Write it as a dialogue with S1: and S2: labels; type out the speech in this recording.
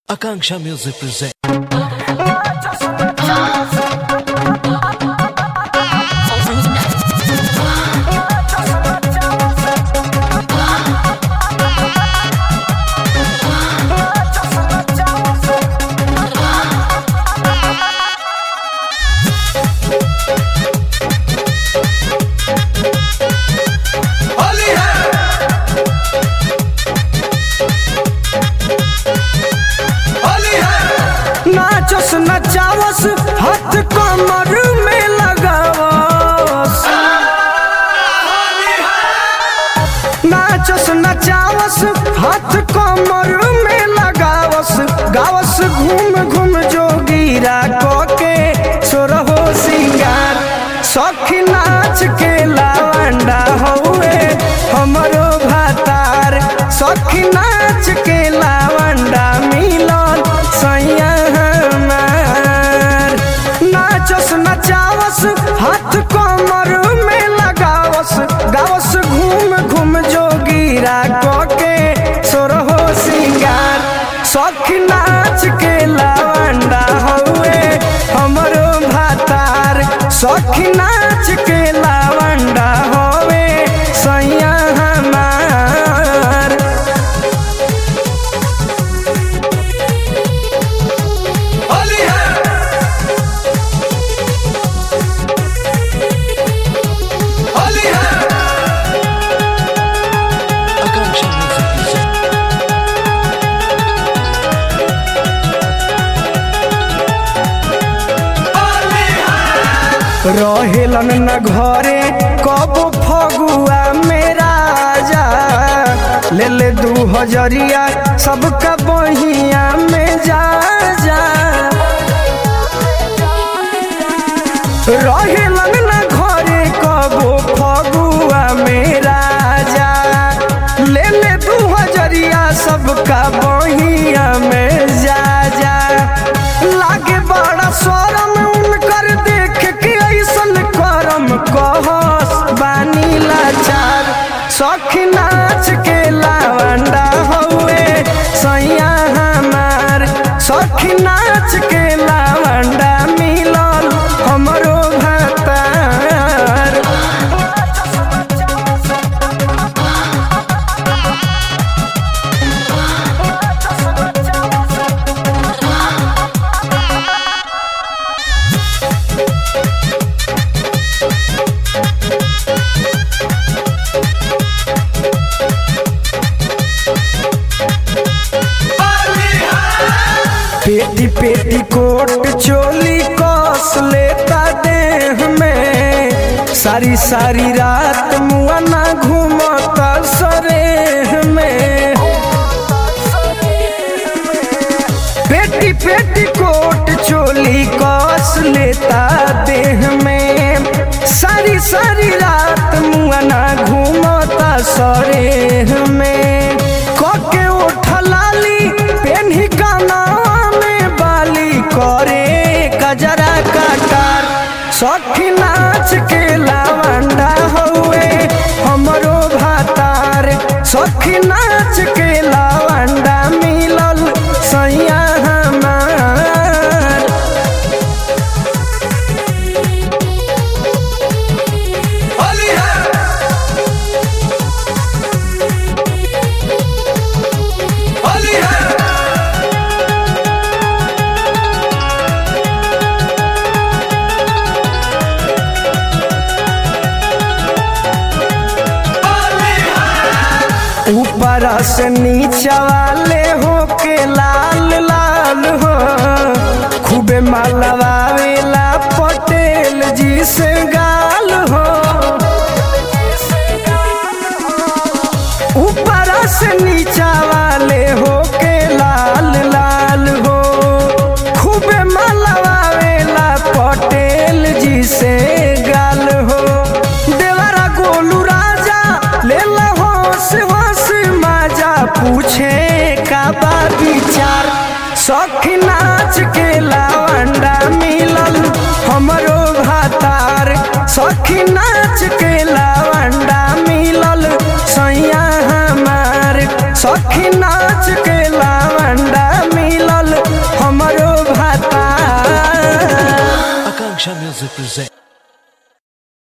S1: Akanksha Music presents.
S2: Holi है होली है
S3: नाचस नचावस हाथ कमर में लगावस नाचस नचावस हाथ कमर में लगावस गावस घूम घूम जोगीरा के सोरहो सिंगार सखी नाच के लावंडा हौए हमरो भातार सखी नाच के लावंडा मिलन सैया हमार नाचस नचावस हाथ कमर में लगावस गावस घूम घूम जोगीरा के सोरहो सिंगार सखी नाच के लावंडा हौए हमरो भातार सखी नाच के लावंडा हवे सैया हमार
S2: होली है होली है
S1: Akanksha Music presents.
S2: होली है
S3: रहेलन न घरे कब फगुआ में राजा ले ले दू हजरिया सबका बहिया में जा जा रहेलन न घरे कब फगुआ में राजा ले ले दू हजरिया सबका बहिया में जा जा लागे बड़ा शरम उनकर देख के ऐसन करम कहस बानी लाचार सखी नाच के लावंडा हौए सैया हमार सखी नाच के लावंडा मिलल हमरो भातार
S2: होली है
S3: पेटी पेटी कोट चोली कस लेता देह में सारी सारी रात मुआना घूमता सरेह में पेटी पेटी कोट चोली कस लेता देह में सारी सारी रात मुआना घूमता सरेह में कके उठलाली पेन्ही काना में बाली करे कजरा काटार सखी नाच के लावंडा हौए हमरो भातार सखी नाच के लावंडा मिलल सैया हमार
S2: होली है होली है होली है
S3: ऊपर से नीचा वाले हो के लाल लाल हो खूबे मालवावेला पटेल जी से गाल हो ऊपर से नीचा वाले हो के लाल लाल हो खूबे मालवावेला पटेल जी से गाल हो देवरा गोलू राजा ले ला होश होश माजा पूछे का बा विचार सखी नाच के लावंडा मिलल हमरो भातार सखी नाच के लावंडा मिलल सैया हमार सखी नाच के लावंडा मिलल
S1: Action Music presents.